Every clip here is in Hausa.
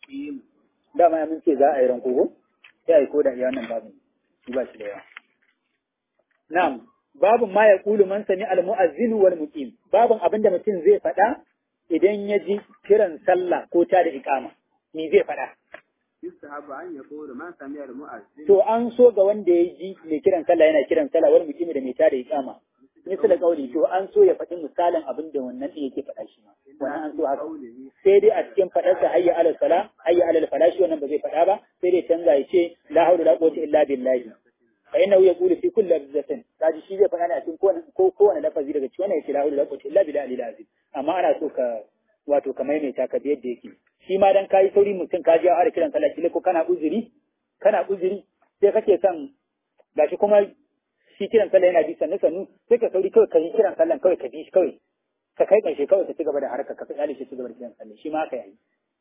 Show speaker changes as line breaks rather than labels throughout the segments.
المقيم
dama mun ce za a yi ranko ko sai a yi koda iya wannan babin shi ba shi da yawa na'am babin ma ya kulu man sami al-mu'azzinu wal muqim babin abinda mutum zai faɗa idan ya ji kiran sallah ko ta da iqama ni zai faɗa
يستحب أن يقول من سمع المؤذن
to an so ga wanda ya ji mai kiran sallah yana kiran sallah wal muqim da mai ta da iqama misali kauli to an so ya faɗi misalin abin da wannan ɗin yake faɗa shi ma wannan an so haka
قوله
sai dai a cikin faɗarsa hayya alal sala hayya alal falashi wannan ba zai faɗa ba sai dai canza ya ce la hawla la quwwata illa billahi fa innahu yaqulu fi kulli lafzatin kaji shi zai faɗa ne a cikin kowane ko kowane lafazi daga cikin wannan yace la hawla la quwwata illa billahi al azim amma ana so ka wato ka maimaita ka bi yadda yake shi ma dan kai sauri mutum ka ji a fara kiran sallah kile ko kana uzuri kana uzuri sai kake son gashi kuma shi kiran sallah yana bi sannu sannu sai ka sauri kawai ka yi kiran sallah kawai ka bi shi kawai ka kai ƙarshe kawai ka ci gaba da harkar ka kyale shi ci gaba da kiran sallah shi ma ka yi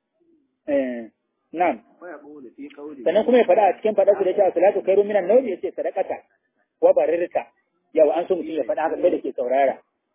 eh na'am
ويقول في قوله
sannan kuma ya faɗa a cikin faɗa su da cewa salatu khairu minan nawmi yace sadaqata wa barirta yau an so mutum ya faɗa haka kai da ke saurara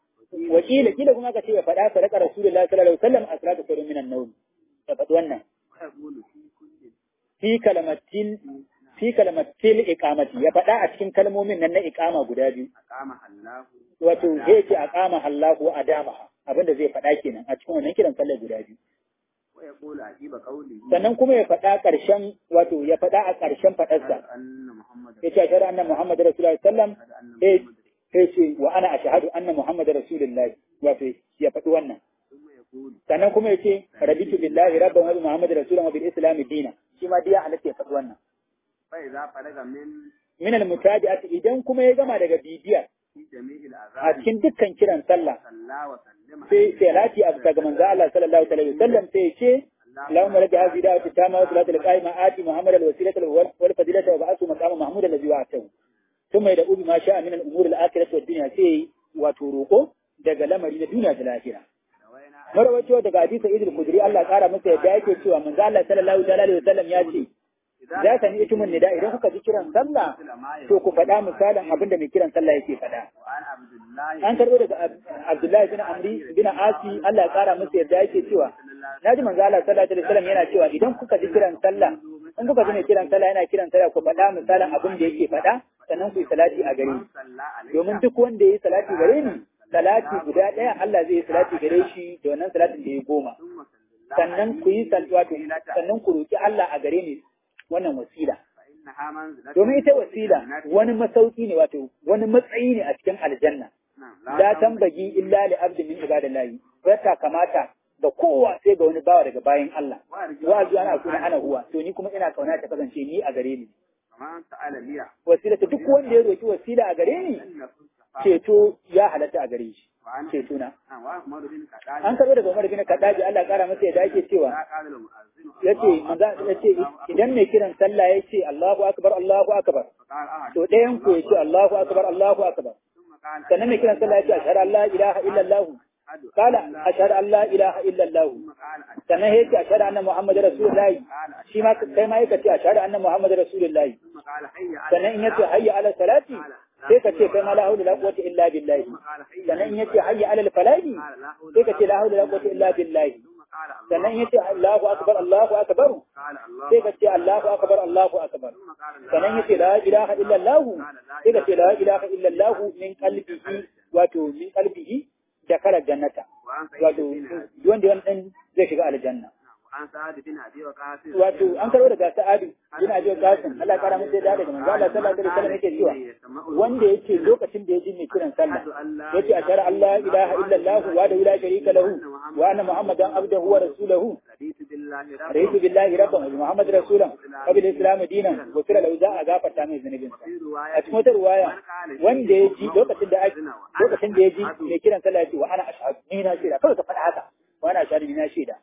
wakila kila kuma ka ce ya faɗa sadaqa rasulullahi sallallahu alaihi wasallam as-salatu khairu minan nawmi ya faɗi wannan
ويقول في كل
fi kalamatin fi kalamatil iqamati ya faɗa a cikin kalmomin nan na iqama guda biyu
أقامها الله
wato zai ce aqama Allahu adamaha abinda zai faɗa kenan a cikin wannan kiran sallar guda biyu
ويقول عجيب قوله
sannan kuma ya faɗa ƙarshen wato ya faɗa a ƙarshen faɗarsa
أن محمد
ya ce ashhadu anna muhammad rasulullahi sallam
أن
eh
محمد
sai ce wa ana ashhadu anna muhammad rasulullahi wato ya faɗi wannan
ثم يقول
sannan kuma ya ce rabitu billahi rabban wa bi muhammad rasulan wa bil islam dina shi ma diya halatta ya faɗi wannan
فإذا فرغ من
min al mutabi'ati idan kuma ya gama daga bibiya
في جميع
a
الأذان
cikin dukkan kiran sallah
صلى وسلم
sai sai lati a daga manzo Allah sallallahu alaihi wasallam sai ya ce اللهم لك هذه دعوة التامة والصلاة القائمة آتي محمد الوسيلة والفضيلة وبعثه مقام محمود الذي وعدته ثم يدعو بما شاء من الأمور الآخرة والدنيا سي وتروقه daga lamari na duniya da lahira.
روينا
Marawacewa daga hadisa Idil Kudri Allah ƙara masa yadda yake cewa manzo Allah sallallahu alaihi wasallam ya ce za ka ni itumun nida idan kuka ji kiran sallah to ku faɗa misalin abin da mai kiran sallah yake faɗa.
وعن عبد الله
An karɓo daga Ab- Abdullahi bin Amri bin Asi Allah ya ƙara masa yadda yake cewa na ji manzo Allah sallallahu alaihi wasallam yana cewa idan kuka ji kiran sallah in kuka ji mai kiran sallah yana kiran sallah ku faɗa misalin abin da yake faɗa sannan ku yi salati a gare ni
صلى عليه
domin duk wanda ya yi salati gare ni salati guda ɗaya Allah zai yi salati gare shi da wannan salatin da ya goma
ثم صلى الله
sannan ku yi sal- wato sannan ku roki Allah a gare ni wannan wasila
فإنها منزلة
domin ita wasila wani masauki ne wato wani matsayi ne a cikin aljanna
نعم
la tambagi illa li abdin min ibadillahi bata kamata ga kowa sai ga wani bawa daga bayan Allah wa arju ana kuna ana huwa to ni kuma ina kauna ta kasance ni a gare ni
ومن سأل لي
wasila ta duk wanda ya roki wasila a gare ni
أن يكون شفاعة
ceto ya halatta a gare shi
وعن
ceto na
نعم وعمر بن قتادة
an karbo daga Umar bin Kadaji Allah ya kara masa yadda yake cewa
لا قال المؤذن
yace manzo yace idan mai kiran sallah yace Allahu akbar Allahu akbar
فقال أحد
to ɗayan ku yace Allahu akbar Allahu akbar
ثم قال
sannan mai kiran sallah yace ashhadu an la ilaha illa Allah
أشهد
qala ashhadu an la ilaha illa Allah
ثم قال أشهد
sannan ya ce ashhadu anna muhammadar rasulullahi
قال أشهد
shi ma kai ma yake ce ashhadu anna muhammadar rasulullahi
ثم قال حي على
sannan in yace hayya ala salati sai ka ce kai ma la hawla la quwwata illa billahi
ثم قال حي
sannan in yace hayya ala falahi
قال لا حول
sai ka ce la hawla la quwwata illa billahi
ثم قال الله
sannan in yace Allahu akbar Allahu akbar
قال الله
sai ka ce Allahu akbar Allahu akbar
ثم قال لا
sannan yace la ilaha illa Allah sai ka ce la ilaha illa Allah min qalbihi wato min qalbihi da kala jannata
وعن
wato
سعيد بن أبي
wanda wannan zai shiga aljanna
وعن سعد بن أبي وقاص
wato an karo daga sa'adu yana jiya kasin Allah kara masa da daga manzo Allah sallallahu alaihi wasallam yake cewa wanda yake lokacin da ya ji mai kiran sallah yace ashhadu an la ilaha illa Allah wa la sharika lahu wa anna muhammadan abduhu wa rasuluhu
رضيت بالله ربا
raitu billahi rabban wa bi muhammad rasulan wa bil islam dinan wa sira lahu za a gafarta mai zunubin sa
في
a
رواية
cikin wata ruwaya wanda ya ji lokacin da ake lokacin da ya ji mai kiran sallah yace wa ana ashhadu ni na shaida kawai ka faɗa haka wa ana ashhadu ni na shaida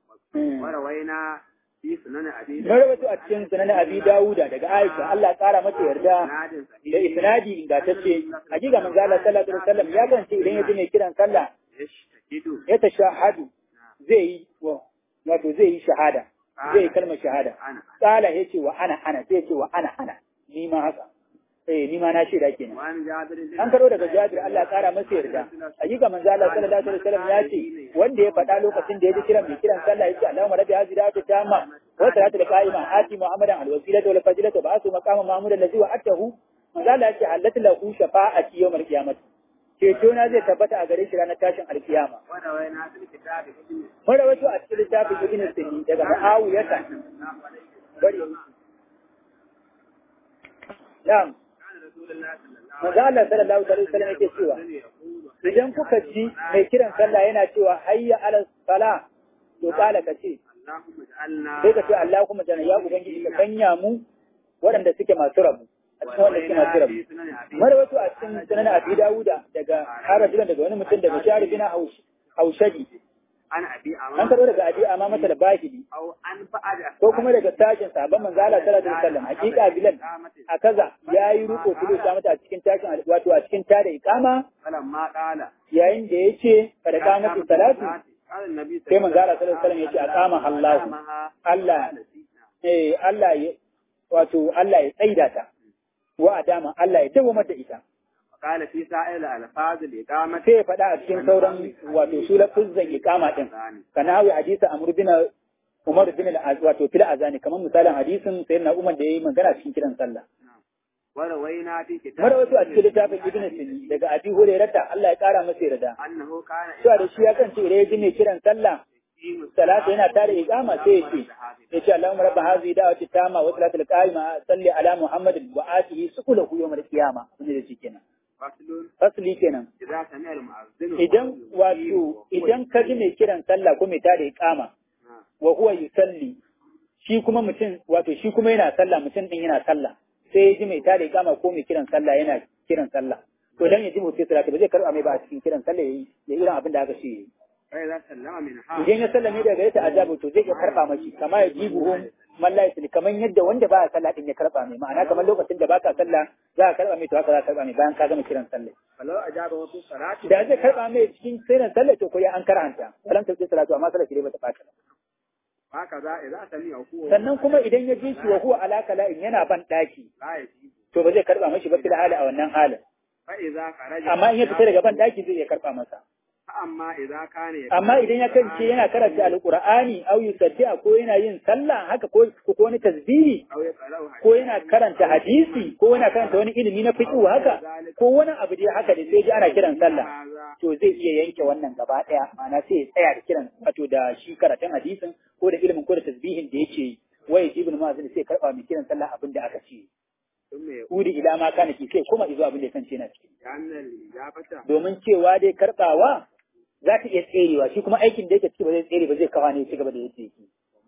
وروينا في سنن أبي
Na rawaito a cikin sunan Abi Dawuda daga Aisha Allah ya kara mata yarda
ناد
da isnadi ingantacce hakika manzo Allah sallallahu alaihi wasallam ya gance idan ya ji mai kiran sallah
يشتهد
ya tashahadu zai yi wa wato zai yi shahada zai yi kalmar shahada
أنا
kala yace wa ana ana sai yace wa ana ana ni ma haka eh ni ma na shaida kenan
وعن جابر بن
an karo daga Jabir Allah ya kara masa yarda hakika manzo Allah sallallahu alaihi wasallam ya ce wanda ya faɗa lokacin da ya ji kiran mai kiran sallah yace Allahumma rabbi hadhihi da'wati tamma wa salatul qa'ima ati muhammadan alwasilata wal fadilata wa asu maqama mahmud allazi wa'atahu manzo Allah ya ce halatu lahu shafa'ati yawmal qiyamah ceto na zai tabbata a gare shi ranar tashin alkiyama
وروينا في الكتاب ابن
marawaito a cikin littafin ibn Sunni daga Muawiyata bari na'am
كان رسول الله صلى الله
manzo Allah sallallahu alaihi wasallam yake cewa
عليه وسلم
idan kuka ji mai kiran sallah yana cewa hayya ala sala to kala ka ce
اللهم اجعلنا
sai ka ce Allah kuma jana ya ubangiji ka sanya mu waɗanda suke masu rabu a cikin wanda suke masu rabu marwato a cikin sunan abi dawuda daga harajulan daga wani mutum daga shari bin haushadi
عن ابي
an
امام
karɓo daga abi amma masa da bahidi
او عن بعد
ko kuma daga tashin sabon manzo Allah sallallahu alaihi wasallam hakika bilal a kaza yayi ruko kudu ta mata a cikin tashin al- wato a cikin tada iqama
فلما قال
yayin da yace kada kamatu salatu
قال النبي
sai manzo Allah sallallahu alaihi wasallam yace aqama Allah Allah eh Allah ya wato Allah ya tsaida ta wa adama Allah ya dawo mata ita
قال في سائر الالفاظ الاقامه
sai ya faɗa a cikin sauran wato su lafuzan iqama din kana hawi hadisi amr bin Umar bin al wato fil azani kamar misalin hadisin sayyidina Umar da yayi magana cikin kiran sallah
وروينا في كتاب
marawato a cikin littafin Ibn Sini daga Abi Hurairah Allah ya kara masa yarda
انه كان
cewa da shi ya kance idan ya ji mai kiran sallah salatu yana tare iqama sai ya ce ya ce Allahumma rabb hadhihi da'wati tama wa salatul qa'ima salli ala Muhammadin wa atihi sukulahu yawmal qiyama abin da yake kenan
فصل
fasli kenan
اذا سمع المؤذن
idan wato idan ka ji mai kiran sallah ko mai tare iqama wa huwa yusalli shi kuma mutum wato shi kuma yana sallah mutum din yana sallah sai ya ji mai tare iqama ko mai kiran sallah yana kiran sallah to dan ya ji mutum salati ba zai karba mai ba a cikin kiran sallah yayi ya irin abin da aka ce yayi
فاذا سلم منها
idan ya sallame daga yata azabu to zai iya karba mashi kama ya ji buhun mallahi sili kaman yadda wanda ba sallah din ya karba mai ma'ana kamar lokacin da baka sallah za ka karba mai to haka za ka karba mai bayan ka gama kiran sallah
فلو اجابه في الصلاه
da zai karba mai cikin kiran sallah to ko ya an karanta salam ta salatu amma sallah shi ba ta bata
هكذا اذا سمع هو
sannan kuma idan ya ji shi wa huwa ala kala'in yana ban daki
لا يجيب
to ba zai karba mashi ba fil hali a wannan halin
فاذا خرج
amma in ya fita daga ban daki zai iya karba masa
فاما اذا كان
amma idan ya kance yana karanta alqur'ani au yusaddi'a ko yana yin sallah haka ko ko wani tasbihi
او يقرأ
ko yana karanta hadisi ko yana karanta wani ilimi na fiqh haka ko wani abu dai haka da sai ji ana kiran sallah to zai iya yanke wannan gaba daya ma'ana sai ya tsaya da kiran wato da shi karatun hadisin ko da ilimin ko da tasbihin da yake wai ibn mazin sai karba mai kiran sallah abin da aka ce
ثم يقول
udi ila ma kana ki sai kuma izo abin da kance na ciki
لان الاجابه
domin cewa dai karbawa za ta iya tserewa shi kuma aikin da yake ciki ba zai tsere ba zai kawa ne ya ci gaba da yake yake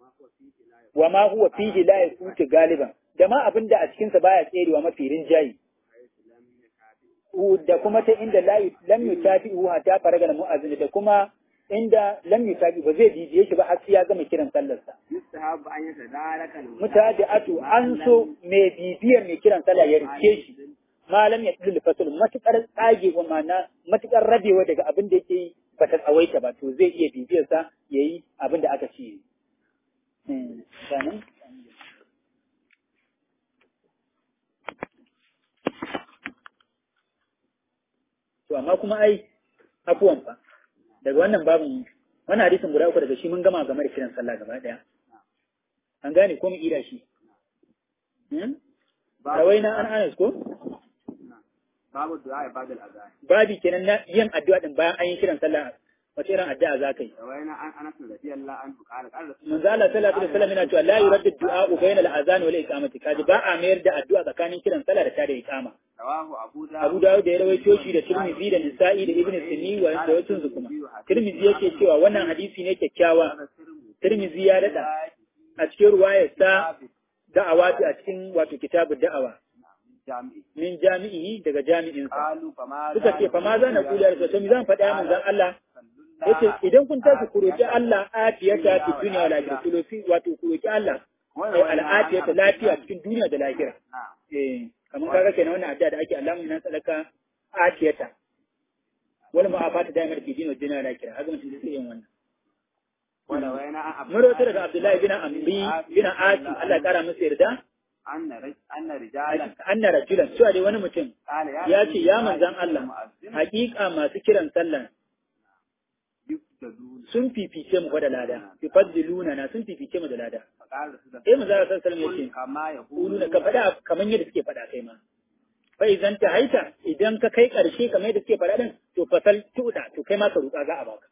wa ma huwa fihi la yakutu galiban da ma abin da a cikin sa baya tserewa mafi rinjayi da kuma ta inda la yu- lam yutafi'u hatta faraga mu'azzin da kuma inda lam yutafi ba zai bibiye shi ba har sai ya gama kiran sallar sa
يستحب ان يتدارك
mutadi'atu an so mai bibiyar mai kiran sallah ya rike shi malam ya tsullu fasul matukar tsage wa mana matukar rabewa daga abin da yake yi ba ta tsawaita ba to zai iya bibiyar sa yayi abin da aka ce Hmm, sanan? to amma kuma ai afuwan fa daga wannan babin wannan hadisin guda uku daga shi mun gama game da kiran sallah gaba daya an gane ko mu ida shi hmm? rawaina an anas ko
باب الدعاء بعد الاذان
babi kenan na yin addu'a din bayan an yi kiran sallah wace irin addu'a za ka yi
روينا عن انس رضي الله عنه قال قال رسول
manzo Allah sallallahu alaihi wasallam yana cewa la yuraddu du'a bayna al-azan wal iqamati kaji ba a mayar da addu'a tsakanin kiran sallah da tada iqama
رواه ابو داود
Abu Dawud da ya rawaito shi da Tirmidhi da Nisa'i da Ibn Sunni wa da wasu su kuma Tirmidhi yake cewa wannan hadisi ne kyakkyawa Tirmidhi ya dada a cikin ruwayar sa da'awa a cikin wato kitabud da'awa
جامعي
min jami'i daga jami'in sa
قالوا فما
suka ce fa ma za na kula da to mi zan faɗa manzon Allah yace idan kun tashi ku roki Allah afiyata fi dunya wal akhirah ku roki wato ku roki Allah ai al'afiyata lafiya cikin duniya da lahira eh kamar kaga kenan wannan addu'a da ake Allahumma inna sadaka afiyata wal mu'afata daimar fi dinin dunya wal akhirah haka mutum zai yin wannan
وروينا عن عبد
mun rawaito daga Abdullahi bin Amri bin Asi Allah ya kara masa yarda
anna raj- anna rijalan
anna rajulan cewa dai wani mutum
qala
ya ce ya manzan
Rasulullahi
Allah
mu'azzin
hakika masu kiran sallan
yuftaduna
sun fifice mu fa da lada yufaddiluna na sun fifice mu da lada
faqala Rasulullahi
sai manzo Allah sallallahu alaihi wasallam ya ce
kama
kuluna
yaqulu
ka faɗa kamar yadda suke faɗa kai ma fa idan ta haita idan ka kai ƙarshe kamar yadda suke faɗa din to fasal tuda to kai ma ka roƙa za a baka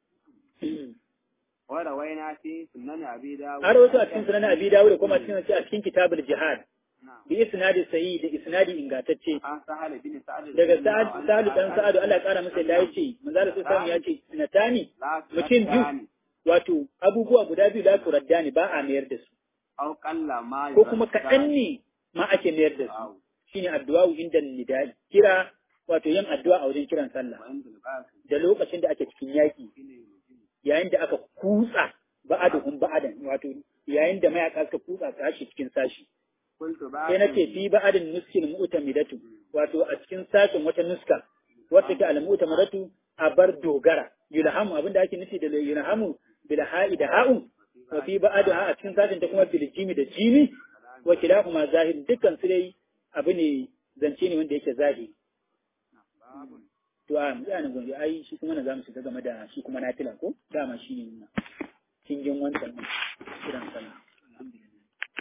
wa rawaina fi sunan abi dawud
har wato a cikin sunan Abi Dawud da kuma cikin a cikin kitabul jihad
Na'am.
bi isnadi sahih da isnadi ingantacce
an sahal bin sa'ad
daga sa'ad sa'ad dan sa'ad Allah ya kara masa da yace manzo Allah sallallahu alaihi wasallam ya ce sinatani mutum biyu wato abubuwa guda biyu la turaddani ba a mayar da su
aw qalla ma
ko kuma kaɗan ne ma ake mayar da su shine addu'a inda nidai kira wato yin addu'a a wajen kiran sallah
wa inda al-baqi
da lokacin da ake cikin yaƙi
shine yujin
yayin da aka kutsa ba'aduhum ba'adan wato yayin da mayaka suka kutsa sashi cikin sashi
qultu ba
sai nace fi ba'adin nuskin mu'tamidatu wato a cikin sashin wata nuska wata ta al-mu'tamidatu a bar dogara yulhamu abinda ake nufi da yulhamu bil ha'i da ha'un wa fi ba'adaha a cikin sashin ta kuma bil jimi da jimi wa kilahuma zahir dukkan su dai abu ne zance ne wanda yake zahiri
babun
to a mu tsaya nan gobe ai shi kuma na zamu shiga game da shi kuma nafila ko dama shi ne kingin wancan din